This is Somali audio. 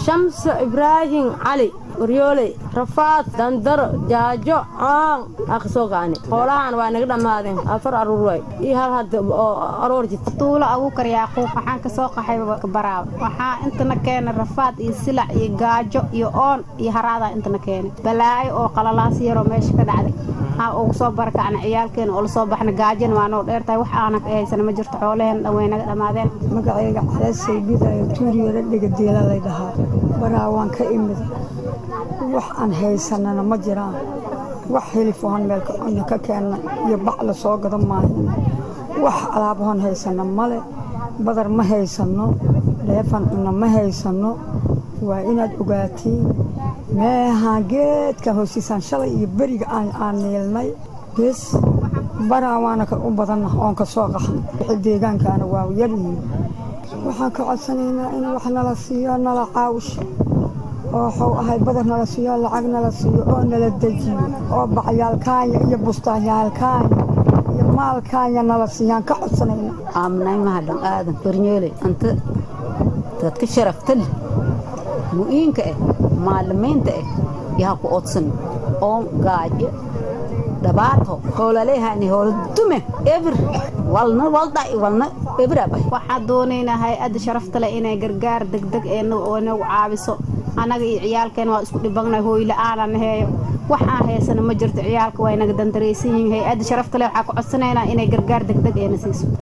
shamso ibraahim cali waryooley rafaad dandaro jaajo caan akasoo kaani hoolahan waa naga dhammaadeen afar aruur waay iyo hal hadda oo aroor jirta tuulo abuukar yaaquub waxaan ka soo qaxay baraaw waxaa intana keenay rafaad iyo silac iyo gaajo iyo oon iyo haraadaa intana keenay balaayo oo qalalaas yaroo meesha ka dhacday aa ugu soo barakacna ciyaalkeena oo lasoo baxna gaajana waa noo dheertahay wax aanan ka haysana ma jirto xoolaheen dhan way naga dhammaadeen magacayga caleesay bidayo tuuriyada dhegadiila lay dhahaa baraa waan ka imid wax aan haysanana ma jiraan wax hilifahon meelka cunno ka keenna iyo bac la soo gado maahin wax alaabahon haysana male badar ma haysanno dheefan cunno ma haysanno waa inaad ogaatiin meehaan geedkan hoostiisaan shalay iyo beriga aan niilnay bes baraa waana u badanna oon ka soo qaxna wixii deegaankaana waa yaryihiin waxaan ka codsanaynaa in wax nala siiyo nala caawsho oo waxuu ahay badar nala siiyo lacag nala siiyo oo nala dejiyo oo bacyaalkaanya iyo bustaanyaalkaanya iyo maalkaanya nala siiyaan ka codsanayna aaminay mahadhan aadan barnyeeley anta dadka sharafta leh mu'iinka ah maalimiinta ah yaha ku odsan oo gaajo dhibaato howlaleehani howla dume ebir walna waldhac walna ebirabah waxaan doonaynaa hay-adda sharafta leh inay gargaar degdeg ee nagu caabiso annaga iyo ciyaalkeena waa isku dhibangnay hooyla-aanan heeyo wax aan haysana ma jirto ciyaalka waa inaga dandaraysan yihiin hay-adda sharafta leh waxaa ku codsanaynaa inay gargaar degdeg eena siiso